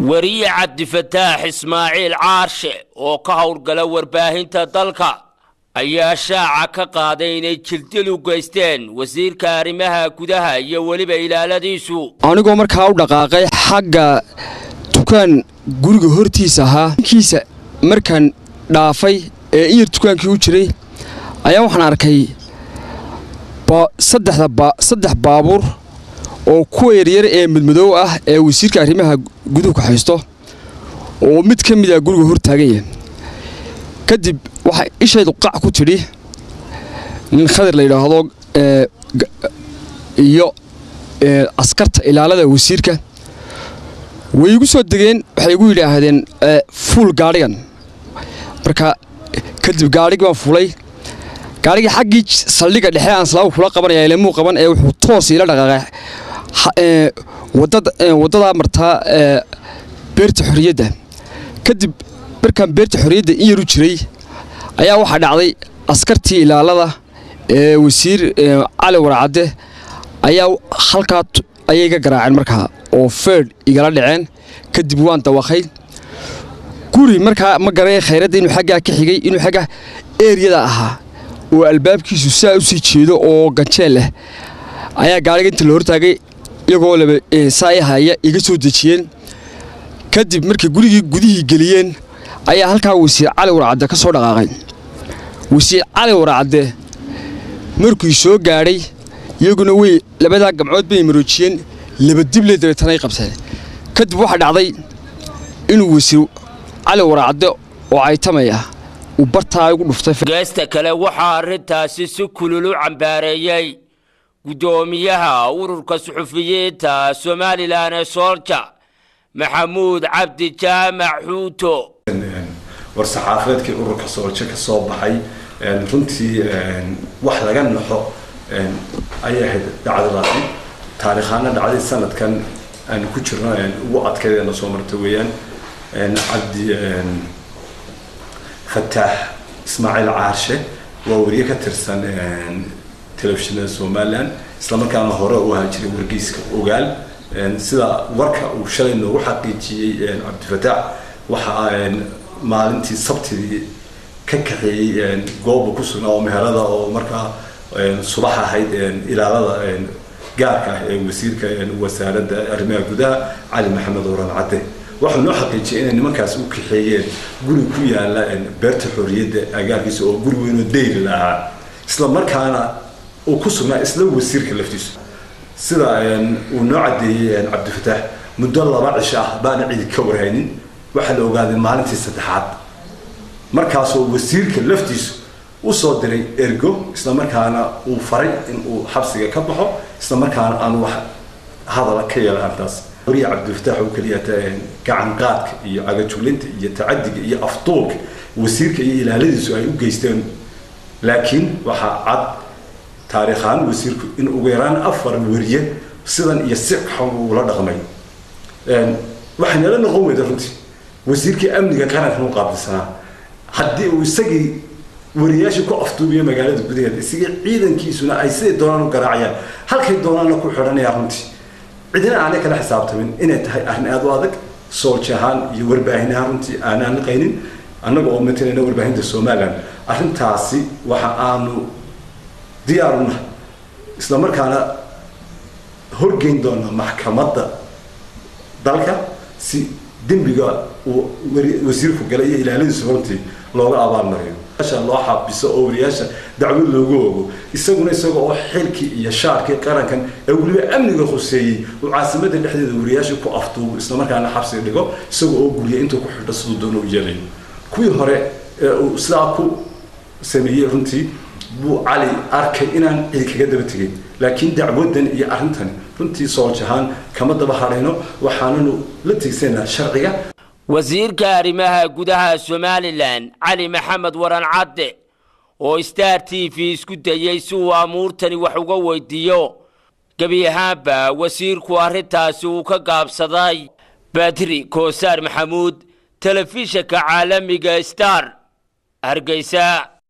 weriye cabdifataax ismaaciil caarshe oo ka howlgala warbaahinta dalka ayaa shaaca ka qaaday inay jirdil u geysteen wasiirka arrimaha gudaha iyo weliba ilaaladiisu anigoo markaa u dhaqaaqay xagga dukaan guriga hortiisa ahaa kiisa markaan dhaafay ee in yar dukaankii u jiray ayaa waxaan arkay saddex baabuur oo kuwa yaryar ee madmadoow ah ee wasiirka arrimaha guduhu ka haysto oo mid ka mid a guriga hor taagan yahay kadib waxay ishaydu qac ku tidhi nin khadir la yidhaahdo iyo askarta ilaalada wasiirka way igu soo degeen waxay igu yidhaahdeen fuul gaadhigan marka kadib gaadhigi baan fulay gaadhigii xaggii saldhiga dhexe aan islaama kula qabanaya ilamuu qaban ee wuxuu toos iila dhaqaaqay waddadaa martaa beerta xorriyadda kadib markaan beerta xorriyadda in yaru jiray ayaa waxaa dhacday askartii ilaalada ee wasiir cali warcadde ayaa halkaa ayay ga garaaceen markaa oo feedh igala dhaceen kadib waan dawaqay guri markaa ma garanay khayradda inuu xaggaa ka xigay inuu xaggaa eeriyada ahaa oo albaabkiisu saa u sii jeedo oo ganjeel leh ayaa gaadhiga inta la hortaagay iyagoo laba saa i haya iga soo dejiyeen kadib markay gurigii gudihii geliyeen ayaa halkaa wasiir cali warcadde ka soo dhaqaaqay wasiir cali warcadde markuu soo gaadhay iyaguna wey labadaa gamcood bay maroojiyeen labadible dabeetana ay qabteen kadib waxaa dhacday inuu wasiir cali warcadde oo caytamaya uu bartaa igu dhuftay geesta kale waxaa arrintaasi si kulul u cambaareeyey guddoomiyaha ururka suxufiyiinta somalilan ee soolja maxamuud cabdi jaamac xuuto war saxaafadeedkii ururka sooljo ka soo baxay runtii wax laga naxo ayay ahayd dhacdadaasi taariikhaana dhacday sanadkan aan ku jirno ugu adkaydeena soo marta weeyaan cabdi fataax ismaaciil caarshe waa weriye ka tirsan telefishinada somalilan islamarkaana hore u ahaa jiray wargeyska ogaal sida warka uu shalay noogu xaqiijiyey cabdifataax waxaa maalintii sabtidii ka kaxeeyey gooba ku sugnaa oo meherada oo markaa subax ahayd ilaalada gaarka ah ee wasiirka wasaaradda arrimaha gudaha cali maxamed oran cadde waxuu noo xaqiijiyay inay nimankaas u kaxeeyeen guri ku yaala beerta xorriyadda agaarkiisa oo guri weynoo dayri lahaa isla markaana uu ku sugnaa isla wasiirka laftiisu sida uu noo caddeeyey cabdifataax muddo laba cisho ah baana cidi ka warhaynin waxaa la ogaaday maalintii saddexaad markaasoo wasiirka laftiisu usoo diray ergo isla markaana uu faray in uu xabsiga ka baxo isla markaana aan wax hadala ka yeela arrintaas wariya cabdifataax oo keliya gacan qaadka iyo cagajuglinta iyo tacadiga iyo afduulka wasiirka iyo ilaaladiisu ay u geysteen laakiin waxaa cad taariikhaan wasiirku in ugu yaraan afar weriye sidan iyo si xun uula dhaqmay waxay nala noqon weyda runtii wasiirkii amniga qarankan u qaabilsanaa haddii uu isagii wariyaashii ku afduubiyo magaalada gudaheeda isagii ciidankiisuna ay siday doonaan u garaacayaan halkay doonaanna ku xidhanayaan runtii cidina aanay kala xisaabtamin inay tahay arrin aada u adag soolji ahaan iyo warbaahin ahaan runtii aanaan liqaynin annaga oo matalayna warbaahinta somalilan arrintaasi waxa aanu diyaar u nahay isla markaana horgeyn doonaa maxkamadda dalka si dembiga uu wasiirku galay iyo ilaaladiisu runtii looga abaalmariyo loo xabiso oo wariyaasha dacwad loogu ogo isaguna isaga oo xilkii iyo shaarkii qarankan ee weliba amniga khuseeyey uu caasimada dhexdeeda wariyaasha ku afduubo islamarkaana xabsiga dhigo isaga oo guriya intuu ku xidho siduu doono u yeelayo kuwii hore ee uu sidaa ku sameeyey runtii buu cali arkay inaan cidi kaga daba tegin laakiin dacwadan iyo arrintan runtii sooljahaan kama daba hadhayno waxaananu la tegsanaa sharciga wasiirka arrimaha gudaha somalilan cali maxamed waran cadde oo star t v isku dayey si uu amuurtani wax uga weydiiyo gebi ahaanba wasiirku arrintaasi uu ka gaabsaday badri koosaar maxamuud telefishanka caalamiga star hargeysa